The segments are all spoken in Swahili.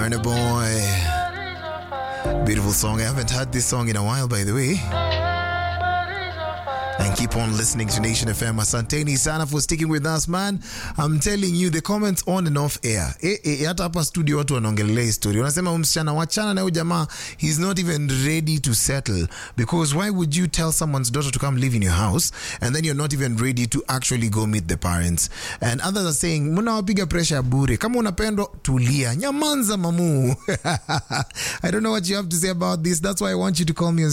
Burna Boy. Beautiful song. I haven't heard this song in a while, by the way. And keep on listening to Nation FM. Asanteni sana for sticking with us, man. I'm telling you, the comments on and off air. Eh, eh, hata hapa studio watu wanaongelea hii story. Wanasema huyu msichana wachana na huyu jamaa, he's not even ready to settle. Because why would you tell someone's daughter to come live in your house and then you're not even ready to actually go meet the parents? And others are saying, mnawapiga pressure ya bure. Kama unapendwa, tulia. Nyamanza mamu. I don't know what you have to say about this. That's why I want you to call me on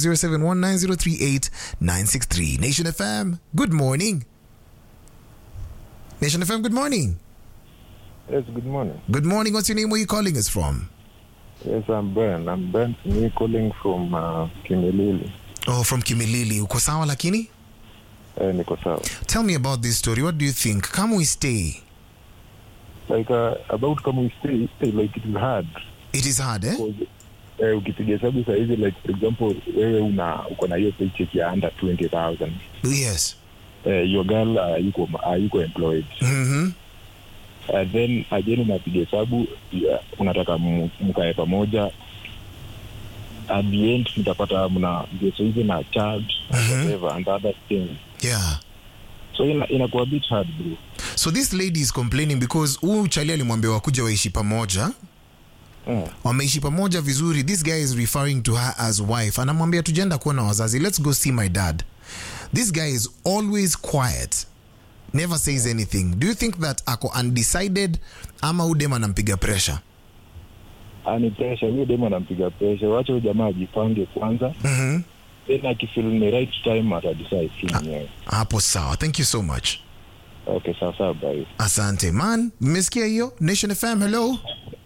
0719038963. Nation FM, good morning. Nation FM, good morning. Yes, good morning. Good morning. What's your name? Where are you calling us from? Yes, I'm Ben. I'm Ben me calling from uh, Kimilili. Oh, from Kimilili. Uko sawa lakini? Eh, niko sawa. Tell me about this story. What do you think? Come we stay. Like uh, about kama we stay, eh, like it is hard. It is hard, eh? Because, eh, ukipiga hesabu saa hizi like for example wewe una uko na hiyo paycheck ya under 20000 Yes. eh, your girl uh, yuko uh, yuko employed Mm-hmm. uh, then again unapiga hesabu yeah, unataka m- mkae pamoja at the end mtapata mna geso hizi na charge Mhm. whatever and other things Yeah. so ina- inakuwa bit hard bro So this lady is complaining because huyu chali alimwambia wakuja waishi pamoja. Mm. wameishi pamoja vizuri this guy is referring to her as wife anamwambia tujenda kuona wazazi let's go see my dad this guy is always quiet never says anything do you think that ako undecided ama udem anampiga pressure ani presha huyo demu anampiga presha wacha huyo jamaa ajipange kwanza mm-hmm. then akifil ni right time atadecide tu mwenyewe hapo sawa thank you so much okay sawa sawa bye asante man mmesikia hiyo nation fm hello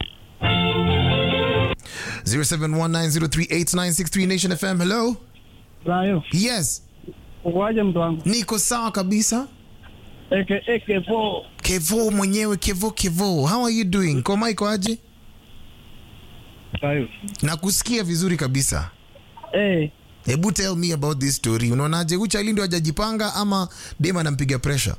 0719038963 nation fm hello Rayo, yes uwaje mtu wangu? niko sawa kabisa Eke eke po. kevo mwenyewe kevo kevo how are you doing koma iko aje Rayo. nakusikia vizuri kabisa Eh, hebu tell me about this story unaonaje uchali ndio hajajipanga ama dem anampiga pressure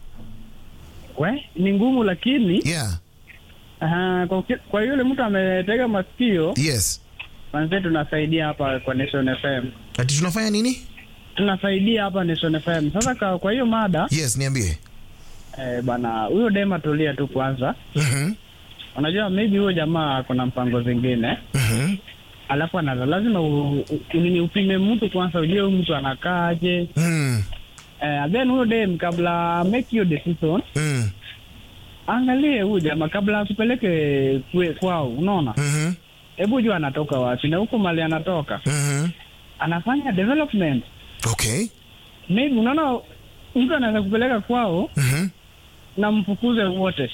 we ni ngumu lakini yeah aha, kwa, uki- kwa yule mtu ametega masikio, yes manze tunasaidia hapa kwa Nation FM. ati tunafanya nini Tunasaidia hapa Nation FM. Sasa kwa, kwa hiyo mada yes niambie eh, bana huyo dema tulia tu kwanza. Mhm, Unajua maybe huyo jamaa kuna mpango zingine. mhm, Alafu anaza lazima u, u, nini upime mtu kwanza ujue huyu mtu anakaaje. mm, Eh, then huyo dem kabla make your decision mm, angalie huyu jamaa kabla asipeleke kwe- kwao, unaona, mhm, hebu jua anatoka wapi na huko mali anatoka mhm. anafanya development. okay Maybe unaona mtu anaweza kupeleka kwao Mhm. na mfukuze wote.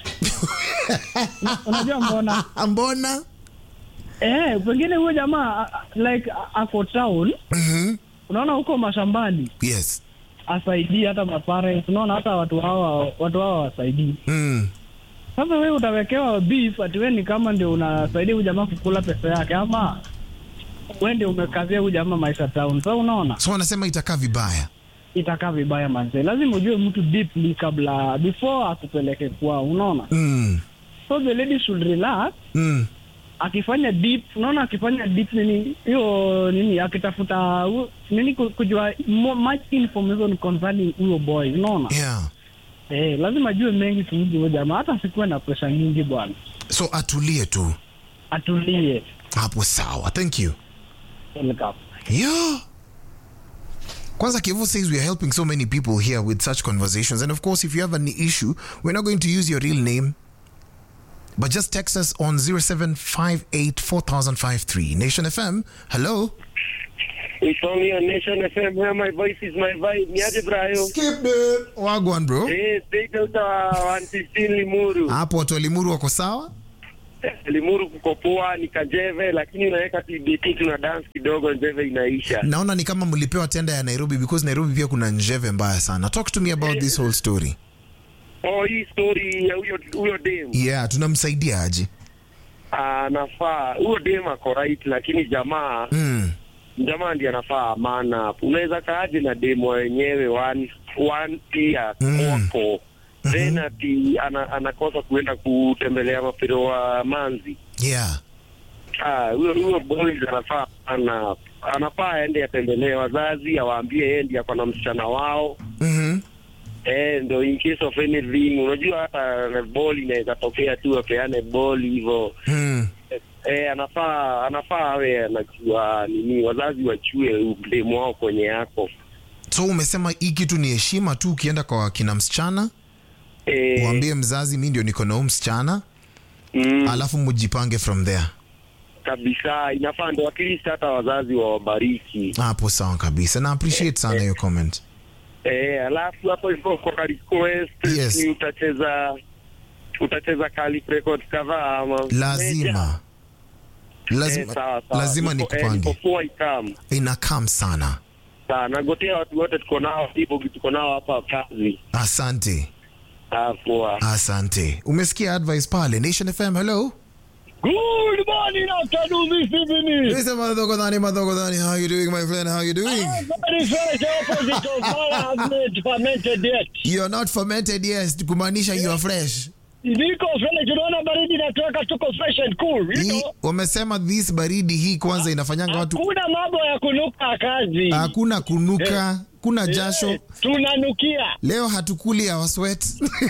Na- Unajua mbona? mbona Eh, pengine huyo jamaa a- a- like a- ako town, Mhm. unaona huko mashambani yes asaidii hata mapare, unaona hata watu hawa watu hawa wasaidii. mm. Sasa wewe utawekewa beef ati wewe ni kama ndio unasaidia huyu jamaa kukula pesa yake, ama wewe ndio umekazia huyu jamaa maisha town. So unaona so wanasema itakaa vibaya itakaa vibaya manze. Lazima ujue mtu deeply kabla before akupeleke kwao, unaona. mm. So the lady should relax Mm. akifanya deep, unaona, akifanya deep nini hiyo nini, akitafuta hu- nini ku- kujua mo- much information concerning huyo boy, unaona yeah eh, lazima ajue mengi kuhusu huyo jamaa, hata asikuwe na pressure nyingi bwana, so atulie tu atulie. hapo sawa thank you Welcome. Yeah. Kwanza Kevo says we are helping so many people here with such conversations. And of course, if you have an issue, we're not going to use your real name. But just text us on 07584053. Nation FM, hello. It's only on Nation FM where my voice is my vibe. Niaje Brayo? Skip it. Wagwan bro. Eh, straight out wa 115 Limuru. Hapo watu wa Limuru wako sawa? Eh, Limuru kuko poa ni kajeve lakini unaweka TBT tuna dance kidogo njeve inaisha. Naona ni kama mlipewa tenda ya Nairobi because Nairobi pia kuna njeve mbaya sana. Talk to me about this whole story. Oh, hii story ya huyo huyo dem. Yeah, tunamsaidia aje? Anafaa huyo dem ako right lakini jamaa Mm. jamaa ndiye anafaa maana unaweza kaaje na dem wenyewe one one year Mm. kwako then ati ana, anakosa kuenda kutembelea mapiro wa manzi Yeah. Ah, huyo huyo boys anafaa ana anafaa aende atembelee wazazi, awaambie yeye ndiye ako na msichana wao Mhm. eh, ndo in case of anything. Unajua hata ball inaweza tokea tu apeane ball hivyo Mm. eh, anafaa anafaa awe anajua nini, wazazi wachue mdemu wao kwenye yako So umesema hii kitu ni heshima tu, ukienda kwa kina msichana eh, uambie mzazi mi ndio niko na huu msichana mm, alafu mujipange from there. kabisa inafaa ndo at least hata wazazi wawabariki Hapo sawa kabisa, na appreciate sana hiyo comment. eh, alafu hapo hivyo kwa request Yes. ni utacheza utacheza Kali record kadhaa ama Lazima lazima, Eh, sawa, sawa. lazima Niko- eh, nikupange, niko poa ikam. inakam sana. Sawa, nagotea watu wote tuko nao hivyo tuko nao hapa kazi. Asante, Ah, poa. asante. Umesikia advice pale Nation FM. Hello. Good morning, afternoon, this evening. Listen, Madhogodhani, Madhogodhani, how you doing, my friend? How you doing? Very fresh opposite of how I have made fermented yet. You're not fermented, yes, kumaanisha you are fresh. Niko fresh, unaona baridi natuweka tuko fresh and cool, you Hii know. wamesema this baridi hii kwanza inafanyanga watu Hakuna mambo ya kunuka kazi. hakuna kunuka, kuna jasho. Eh, Tunanukia. Leo hatukuli our sweat.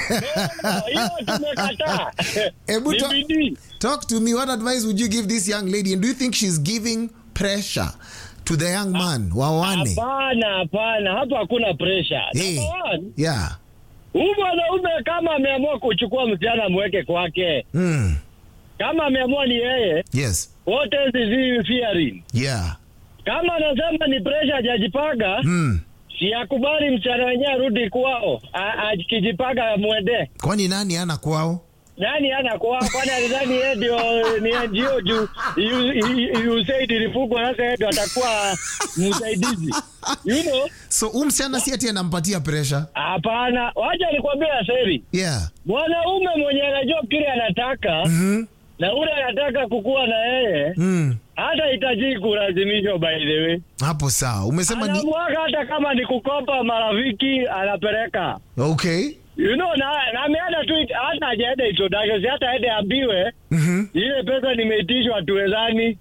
Hiyo tumekataa. Hebu Ni to- bidii. talk to me, what advice would you give this young lady and do you think she's giving pressure to the young man wawane? Hapana, hapana, hapa hakuna pressure. Hey. Number one, Yeah. huyu mwanaume kama ameamua kuchukua msichana amweke kwake, Mm. kama ameamua ni yeye, Yes. what else is he fearing? Yeah. Kama anasema ni pressure hajajipaga, Mm. si akubali msichana wenyewe arudi kwao, A- akijipaga mwende. Kwani nani ana kwao? Nani ana kwao? Kwani alidhani yeye ndio ni NGO juu you- you- USAID ilifungwa, sasa yeye ndio atakuwa msaidizi, you know? So huyu msichana si ati anampatia pressure. Hapana, wacha nikwambie Aseri, Yeah. mwanaume mwenye anajua kile anataka Mhm. na ule anataka kukuwa na yeye Mm. hata hitaji kulazimishwa, by the way, Hapo sawa. Umesema ni anamwaga hata kama ni kukopa marafiki anapeleka okay. you know, na, na ameenda tu hata hajaenda introduction, si hata aende ambiwe Mhm. ile pesa nimeitishwa tuwezani.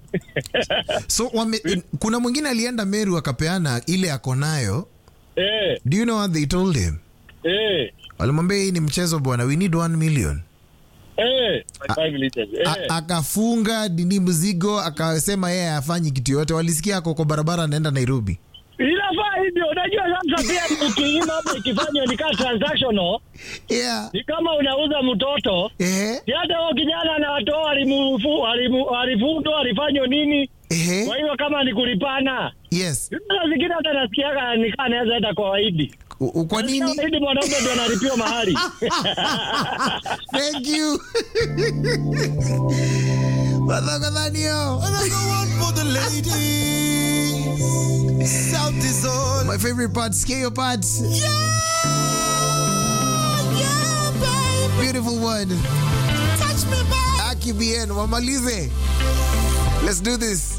So wame, kuna mwingine alienda Meru akapeana ile ako nayo. eh, Do you know what they told him? eh, Walimwambia hii ni mchezo bwana, we need 1 million. eh, five liters, eh. A- akafunga dini mzigo akasema yeye hafanyi kitu yote. Walisikia ako kwa barabara anaenda Nairobi. Inafaa hivyo, unajua sasa pia ukiima hapo ikifanywa ni kama transactional, Yeah. ni kama unauza mtoto Ehe. si hata huyo kijana na watu wao walimufu- walimu- walifutwa walifanywa nini? Kwa Ehe. hiyo kama ni kulipana, Yes. saa zingine hata nasikiaga nikaa anaweza enda kwa Waidi. U- u- Kwa nini? Waidi mwanaume ndio analipiwa mahali. Thank you. Madhogodhanio. My favorite part, scale part. Beautiful one. Aki bien, wamalize. Let's do this.